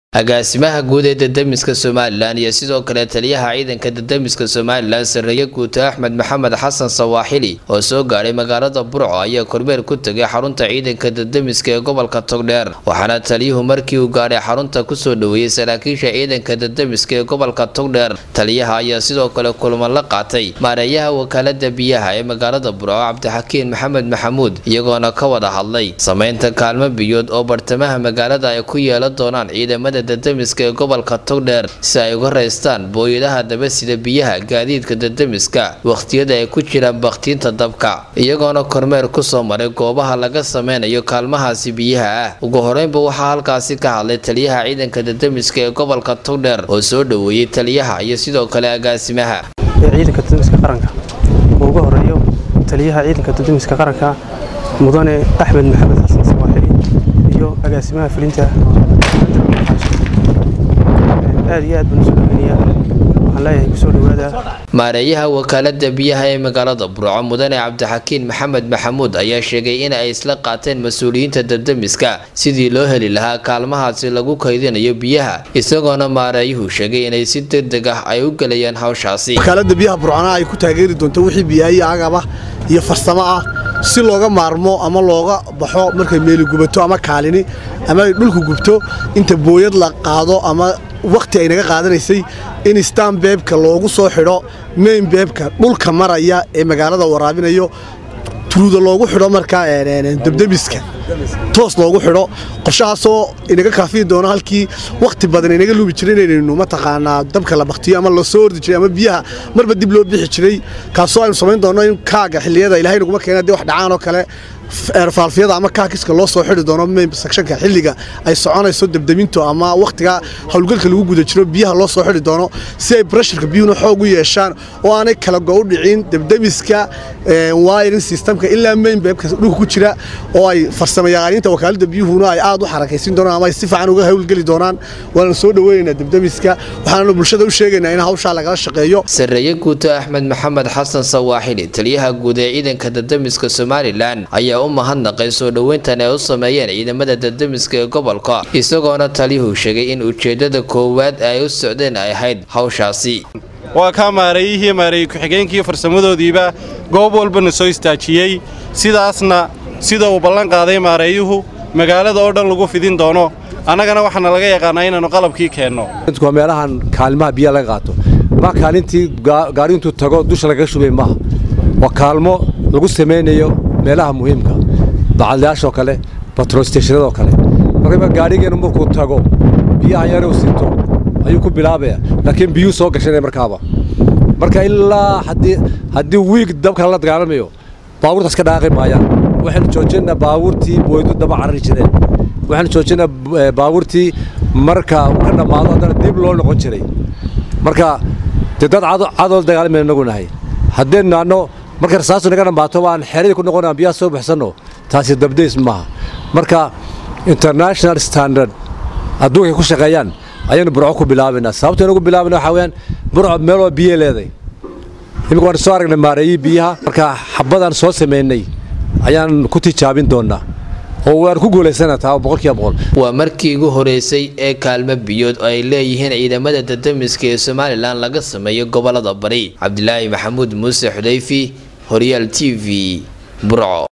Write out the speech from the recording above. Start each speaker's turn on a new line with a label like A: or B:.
A: agaasimaha guud ee dadamiska somalilan iyo sidoo kale taliyaha ciidanka dadamiska somalilan sareeye guuto axmed maxamed xasan sawaaxili oo soo gaadhay magaalada burco ayaa kormeer ku tegay xarunta ciidanka dadamiska ee gobolka togdheer waxaana taliyuhu markii uu gaadhay xarunta kusoo dhaweeyey saraakiisha ciidanka dadamiska ee gobolka togdheer taliyaha ayaa sidoo kale kulamo la qaatay maareeyaha wakaalada biyaha ee magaalada burco cabdixakiin maxamed maxamuud iyagoona ka wada hadlay sameynta kaalmo biyood oo bartamaha magaalada ay ku yeelan doonaan ciidamada dadamiska ee gobolka togdheer si ay uga raystaan booyadaha dabasida biyaha gaadiidka dadamiska wakhtiyada ay ku jiraan bakhtiinta dabka iyagoona kormeer kusoo maray goobaha laga sameynayo kaalmahaasi biyaha ah ugu horeynba waxaa halkaasi ka hadlay taliyaha ciidanka dadamiska ee gobolka togdheer oo soo dhaweeyey taliyaha iyo sidoo kale agaasimaha
B: ee ciidanka dadamiska qaranka oo ugu horeeyo taliyaha ciidanka dadamiska qaranka mudane axmed maxamed xasan sawaaxili iyo agaasimaha fulinta aad iyo aad baan usoo dhaweynayaa waxaan leeyahay kusoo dhawaada
A: maareeyaha wakaalada biyaha ee magaalada burco mudane cabdixakiin maxamed maxamuud ayaa sheegay in ay isla qaateen mas-uuliyiinta dadamiska sidii loo heli lahaa kaalmahaasi lagu kaydinayo biyaha isagoona maareeyuhu sheegay inay si degdeg ah ay u gelayaan hawshaasi
C: wakaalada biyaha burcona ay ku taageeri doonto wixii biyaayo agaba iyo farsamo ah si looga maarmo ama looga baxo markay meeli gubato ama kaalini ama ay dhulku gubto inta booyad la qaado ama wakhti ay naga qaadanaysay in stan beebka loogu soo xidho main beebka dhulka maraya ee magaalada waraabinayo turuuda loogu xidho markaa debdemiska toos loogu xidho qorshahaasoo inaga kaafiyi doono halkii wakhti badan inaga luubi jiray inaynu mataqaanaa dabka la baktiyo ama la soo ordi jiray ama biyaha marba dib loo bixi jiray kaasoo aynu samayn doonno in kaaga xilliyada ilahay naguma keena dee wax dhacaan oo kale eerfaalfiyada ama kaakiska loo soo xidhi doono main sectionka xilliga ay soconayso debdemintu ama wakhtiga howlgalka lagu guda jiro biyaha loo soo xidhi doono si ay breshurka biyuhuna xoog u yeeshaan oo aanay kala go u dhicin debdemiska wiring systemka ilaa main beebka dhulka ku jira oo ay farsamayaqaaniinta wakaalada biyuhuna ay aad u xarakaysin doonaan ama ay si fiican uga howlgeli doonaan waana soo dhaweynaynaa debdemiska waxaanu bulshada u sheegaynaa in hawshaa lagala shaqeeyo
A: sareeye guuto axmed maxamed xasan sawaaxili taliyaha guud ee ciidanka dadamiska somalilan ayaa u mahadnaqay soo dhoweyntan ay u sameeyeen ciidamada dadamiska ee gobolka isagoona taliyuhu sheegay in ujeedada koowaad ay u socdeen ay ahayd hawshaasi
D: waa kaa maareeyihii maareeye ku-xigeenkii farsamadoodiiba goob walbana soo istaajiyey sidaasna sida uu ballan qaaday maareeyuhu magaalada oo dhan lagu fidin doono annagana waxaana laga yaqaannaa inaannu qalabkii keenno
E: waa meelahan kaalimaha biyaha laga qaato ma kaalintii gaari intuu tago dusha lagaga shubay maaha waa kaalmo lagu samaynayo meelaha muhiimka bacadlayaashoo kale batrolsteshinadoo kale markayba gaadhigeennu markuu tago biyaha yaruu sito ayuu ku bilaabaya laakiin biyuu soo gashanaya markaaba marka ilaa haddii wiig dabka la dagaalamayo baabuurtaas ka dhaaqi maayaan waxaynu joojinaa baabuurtii booydu daba carari jireen waxaynu joojinaa baabuurtii marka uu ka dhammaado haddana dib loo noqon jiray marka dee dad cadool dagaalamayna inagu nahay haddaynu naanno marka rasaastu naga dhammaato aan xeradii ku noqon biyaha soo baxsanno taasi dabdays maaha marka international standard adduunkay ku shaqeeyaan ayaynu burco ku bilaabaynaa sababto aynu ku bilaabayna waxaa weyaan burco meeloo biyo leeday imika waan soo aragnay maareeyii biyaha marka xabadaan soo samaynay ayaan ku tijaabin doonnaa oo waan ku guulaysana taa boqolkiiba boqol
A: waa markii ugu horeysay ee kaalmo biyood oo ay leeyihiin ciidamada dadamiska ee somalilan laga sameeyo gobolada bari cabdilaahi maxamuud muuse xudayfi horyaal t v burco